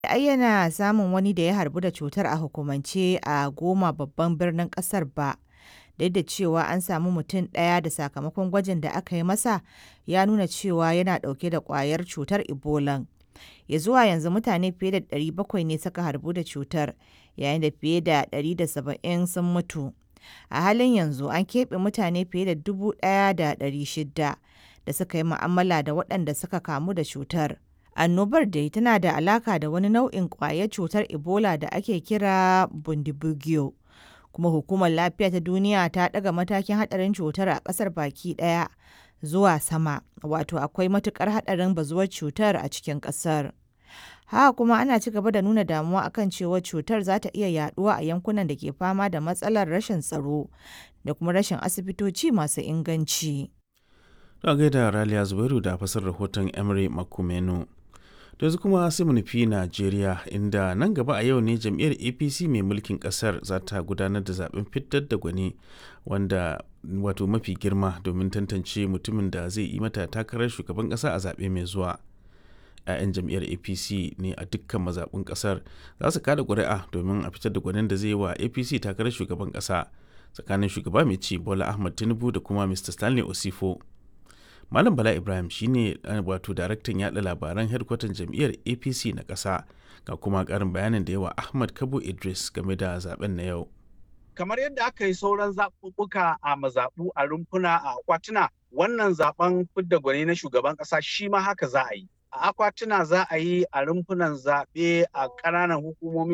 ayyana samun wani da ya harbu da cutar a hukumance a goma babban birnin kasar ba duk da cewa an samu mutum ɗaya da sakamakon gwajin da aka yi masa ya nuna cewa yana ɗauke da ƙwayar cutar ebola ya zuwa yanzu mutane fiye da 700 ne suka harbu da cutar yayin da fiye da 170 sun mutu a halin yanzu an keɓe mutane fiye da 1,600 da suka yi mu'amala da waɗanda suka kamu da cutar annobar dai tana da alaka da wani nau'in ƙwayar cutar ebola da ake kira bundibugyo kuma hukumar lafiya ta duniya ta ɗaga matakin haɗarin cutar a ƙasar baki ɗaya zuwa sama wato akwai matukar haɗarin bazuwar cutar a cikin ƙasar haka kuma ana ci gaba da nuna damuwa akan cewa cutar za ta iya yaduwa a yankunan da ke fama da matsalar rashin tsaro da kuma rashin asibitoci masu inganci. Don gaida Raliya Zubairu da fasar rahoton Emery Makumenu. da yanzu kuma sai mu nufi Najeriya inda nan gaba a yau ne jam'iyyar APC mai mulkin kasar za ta gudanar da zaben fitar da gwani wanda wato mafi girma domin tantance mutumin da zai yi mata takarar shugaban kasa a zaɓe mai zuwa. 'ya'yan jam'iyyar apc ne a dukkan mazaɓin ƙasar za su kada ƙuri'a domin a fitar da gwanin da zai yi wa apc takarar shugaban ƙasa tsakanin shugaba mai ci bola ahmad tinubu da kuma mr stanley osifo malam bala ibrahim shine wato daraktan yada labaran hedkwatan jam'iyyar apc na ƙasa ga kuma ƙarin bayanin da yawa ahmad kabo idris game da zaben na yau kamar yadda aka yi sauran zaɓuɓɓuka a mazaɓu a rumfuna a akwatuna wannan zaben fidda gwani na shugaban ƙasa shi ma haka za a yi a akwatuna za a yi a rumfunan zaɓe a ƙananan hukumomi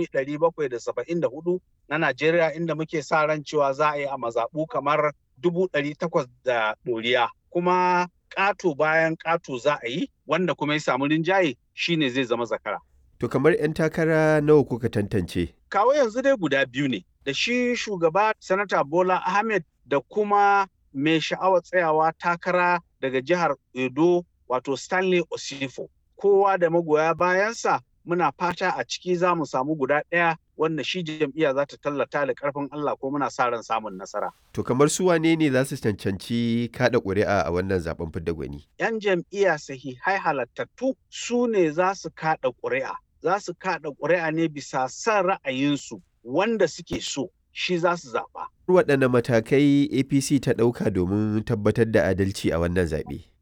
774 na Najeriya inda muke sa ran cewa za a yi a mazaɓu kamar 800 da ɗoriya. Kuma ƙato bayan ƙato za a yi wanda kuma ya samu rinjaye shine zai zama zakara. To kamar 'yan takara nawa kuka tantance? Kawo yanzu dai guda biyu ne, da shi shugaba Sanata Bola Ahmed da kuma mai sha'awar tsayawa takara daga jihar Edo wato Stanley Osifo. Kowa da magoya bayansa muna fata a ciki za mu samu guda ɗaya wanda shi jam'iyya za ta tallata da ƙarfin Allah ko muna sa ran samun nasara. To kamar su wane ne za su cancanci kaɗa ƙuri'a a wannan zaben fidda gwani? 'Yan jam'iyya sahihai halattattu su ne za su kaɗa ƙuri'a. Za su kaɗa ƙuri'a ne bisa son ra'ayinsu wanda suke so shi za su zaɓa. Waɗanne matakai APC ta ɗauka domin tabbatar da adalci a wannan zaɓe?